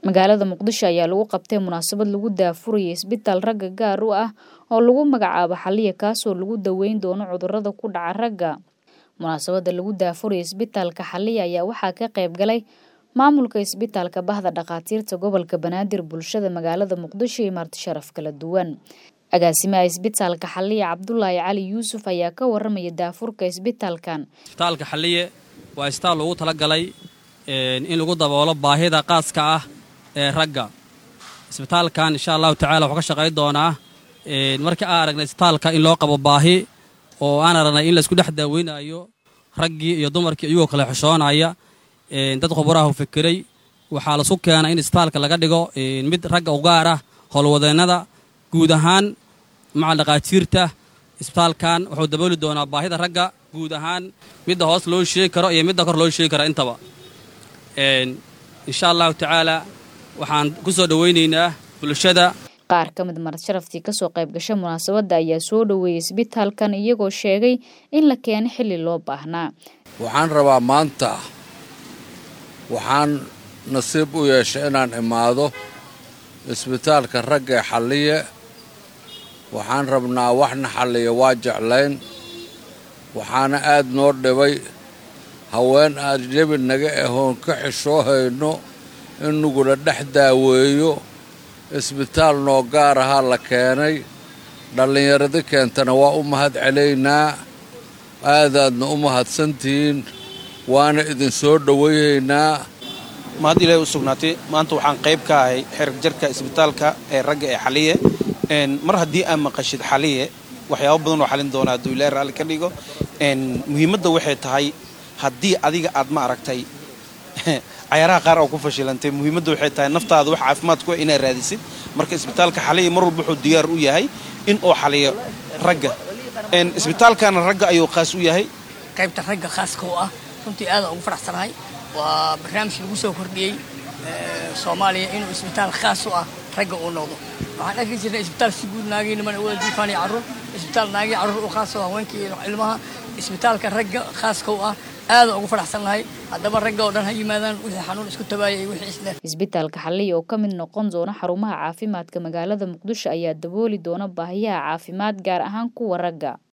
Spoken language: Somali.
magaalada muqdisho ayaa lagu qabtay munaasabad lagu daafurayay isbitaal ragga gaar u ah oo lagu magacaabo xaliya kaasoo lagu daweyn doono cudurada ku dhaca ragga munaasabada lagu daafurayay isbitaalka xaliya ayaa waxaa ka qayb galay maamulka isbitaalka bahda dhakhaatiirta gobolka banaadir bulshada magaalada muqdisho iyo marti sharaf kala duwan agaasimaha isbitaalka xaliya cabdulaahi cali yuusuf ayaa ka waramaya daafurka isbitaalkan isbitaalka xaliye waa isbitaal loogu talagalay in lagu daboolo baahida qaaska ah ee ragga isbitaalkan insha allahu tacala wuxuu ka shaqayn doonaa markii aan aragnay isbitaalka in loo qabo baahi oo aan aragnay in laisku dhex daaweynayo raggii iyo dumarkii iyagoo kale xishoonaya dad khubaraha u fikiray waxaa lasu keenay in isbitaalka laga dhigo mid ragga u gaar ah howlwadeennada guud ahaan maca dhakhaatiirta isbitaalkan wuxuu dabooli doonaa baahida ragga guud ahaan midda hoos loo sheegi karo iyo midda kor loo sheegi karo intaba insha allahu tacaala waxaan ku soo dhowaynaynaa bulshada qaar ka mid marad sharaftii kasoo qayb gasha munaasabadda ayaa soo dhoweeyey isbitaalkan iyagoo sheegay in la keenay xilli loo baahnaa waxaan rabaa maanta waxaan nasiib u yeeshay inaan imaado isbitaalka ragga ee xalliye waxaan rabnaa waxna xalliya waa jeclayn waxaana aad noo dhibay haween aad jebi naga ahoon ka xishoo hayno in nugula dhex daaweeyo isbitaal noo gaar ahaa la keenay dhallinyaradi keentana waa u mahad celaynaa aadaadna u mahadsantihiin waana idin soo dhowayhaynaa mahad ilaahay u sugnaatay maanta waxaan qayb ka ahay xerg jarka isbitaalka ee ragga ee xaliye mar haddii aad maqashid xaliye waxyaabo badan oo xalin doona hadduu ilaahay raalli ka dhigo muhiimadda waxay tahay haddii adiga aad ma aragtay cayaaraha qaar oo ku fashilantay muhiimadda waxay tahay naftaada wax caafimaad ku inaad raadisid marka isbitaalka xaliya mar walba wuxuu diyaar u yahay in uu xaliyo ragga isbitaalkana ragga ayuu khaas u yahay qaybta ragga khaaska u ah runtii aadaan ugu faraxsanahay waa barnaamij lagu soo kordhiyey soomaaliya inuu isbitaal khaas u ah ragga uu noqdo waxaan arki jirnay isbitaal si guud naagii niman wada diifaan iyo carruur isbitaal naagii carruur u khaas u haweenkii iyo ilmaha isbitaalka ragga khaaska u ah aadaan ugu faraxsannahay haddaba ragga oo dhan ha yimaadaan wixii xanuun isku tabaayay wixii isle isbitaalka xaliya oo ka mid noqon doona xarumaha caafimaadka magaalada muqdisho ayaa dabooli doona baahiyaha caafimaad gaar ahaan kuwa ragga